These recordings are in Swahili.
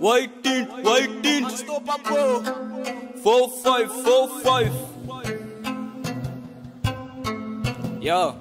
White tint, white tint. Stop up, bro. Four five, four five. Yo.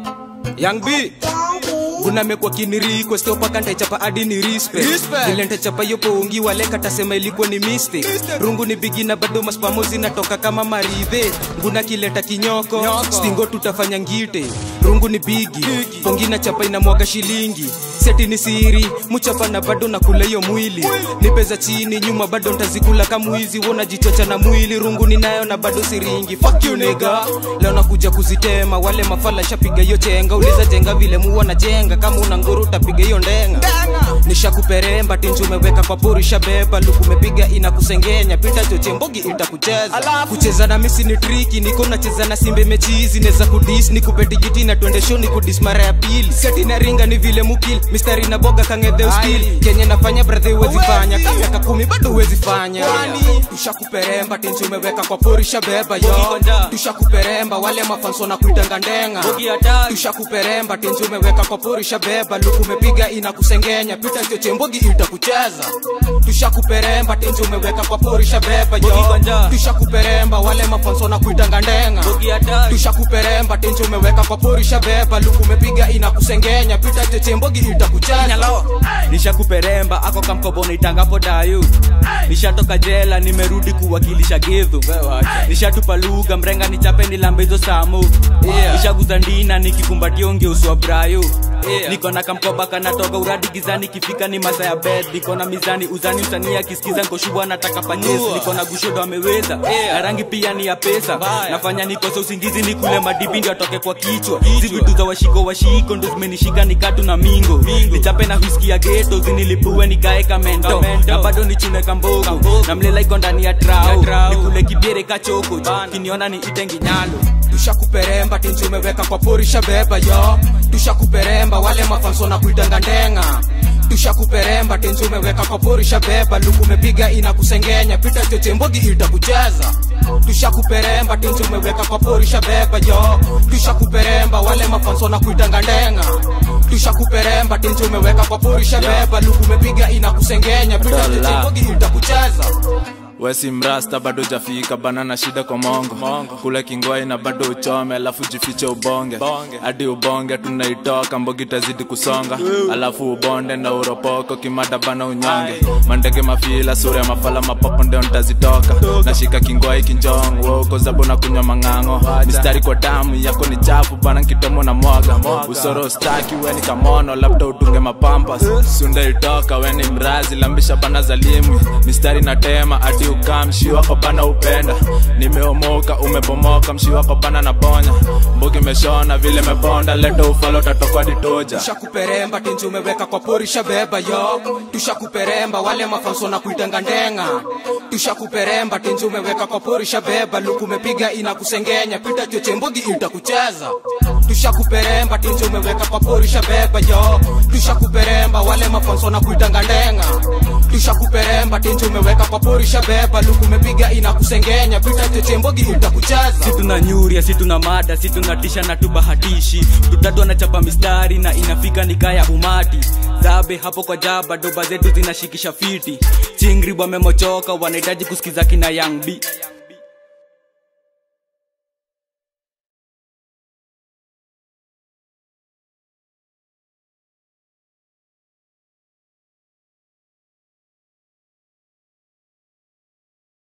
Young B Guna mekwa kiniri kwa stop akanta chapa hadi ni respect Respect. Vile nitachapa yopo ungi wale katasema ilikuwa ni mistake Rungu ni bigi na bado maspamo zinatoka kama maridhe Nguna kileta kinyoko Nyoko. Stingo tutafanya ngite Rungu ni bigi Pongi na chapa inamwaga shilingi Seti ni siri Muchapa na bado nakula hiyo mwili Nipeza chini nyuma bado ntazikula kama wizi Wona jichocha na mwili Rungu ni nayo na bado siringi Fuck you nigga Leo nakuja kuzitema Wale mafala shapiga hiyo chenga Uliza jenga vile muwa na jenga Kama una nguru utapiga hiyo ndenga Nishakuperemba tinju umeweka kwa pori shabeba Luku umepiga inakusengenya Pita choche mbogi itakucheza Kucheza na misi ni triki Niko nacheza na simbe mechizi Neza kudis Nikupe tigiti na tuende show Nikudis mara ya pili Seti na ringa ni vile mukil Mistari na boga kangedhe ustil Kenye nafanya brother uwezi fanya Kama miaka kumi bado uwezi fanya Tushakuperemba tinju umeweka kwa pori shabeba yo Ukikonja. Tushakuperemba wale mafanso na kuitanga ndenga Bogi hatari. Tushakuperemba tinju umeweka kwa pori shabeba Luku umepiga inakusengenya Pita choche mbogi itakucheza Tushakuperemba tinju umeweka kwa pori shabeba yo Ukikonja. Tushakuperemba wale mafanso na kuitanga ndenga Bogi hatari. Tushakuperemba tinju umeweka kwa pori shabeba Luku umepiga inakusengenya Pita choche mbogi itakucheza nishakuperemba ako kamkobo naitangapo dayu nishatoka jela nimerudi kuwakilisha gidhu nishatupa lugha mrenga nichape nilambe hizo samu Yeah. nishaguza ndina nikikumbatia ungeuswa brayo Yeah. niko na kamkoba kanatoka uradi gizani kifika ni masa ya bed niko na mizani uzani msanii akisikiza nkoshubwa nataka panyesi Nua. niko na gushodo ameweza Yeah. na rangi pia ni ya pesa Mbaya. nafanya nikose usingizi nikule madibi ndio atoke kwa kichwa hizi vitu za washiko washiko ndo zimenishika nikatu na mingo nichape na whisky ya geto zinilipue nikae kamento Kamento. na bado nichune kambogo Kambogo. na mlela iko ndani ya Ya trao trao. nikule kibiere kachoko Bana. kiniona ni itengi nyalo tushakuperemba tinju umeweka kwa pori shabeba yo tushakuperemba wale mafanso na kuitanga ndenga tushakuperemba tinju umeweka kwa pori shabeba luku umepiga inakusengenya pita choche mbogi itakucheza tushakuperemba tinju umeweka kwa pori shabeba yo tushakuperemba wale mafanso na kuitanga ndenga tushakuperemba tinju umeweka kwa pori shabeba luku umepiga inakusengenya pita choche Dola. mbogi itakucheza wesi mrasta bado jafika bana na shida kwa mongo, mongo. kule kingwai na bado uchome alafu jifiche ubonge hadi ubonge tunaitoka mbogi tazidi kusonga alafu ubonde na uropoko kimada bana unyonge mandege mafila sura ya mafala mapopo ndio ntazitoka nashika kingwai kinjong woko zabo na kunywa mang'ang'o mistari kwa damu yako ni chafu bana nkitomo na mwaga usoro staki weni kamono labda utunge mapampas sunda itoka weni mrazi lambisha bana zalimwi mistari na tema hadi ukaa mshi wako bana upenda nimeomoka umebomoka mshi wako bana na bonya mbugi meshona vile mebonda leta ufalo tatokwa ditoja tushakuperemba tinji umeweka kwa pori shabeba yo tushakuperemba wale mafanso na kuitanga ndenga tushakuperemba tinji umeweka kwa pori shabeba luku umepiga inakusengenya pita choche mbogi itakucheza tushakuperemba tinji umeweka kwa pori shabeba yo tushakuperemba wale mafanso na kuitanga ndenga tushakuperemba tinji umeweka kwa pori shabeba luku umepiga inakusengenya pita choche mbogi itakucheza si tuna nyuria si tuna mada si tunatisha na tubahatishi tutatu anachapa mistari na inafika nikaya umati zabe hapo kwa jaba doba zetu zinashikisha fiti chingri wamemochoka wanahitaji kusikiza kina young b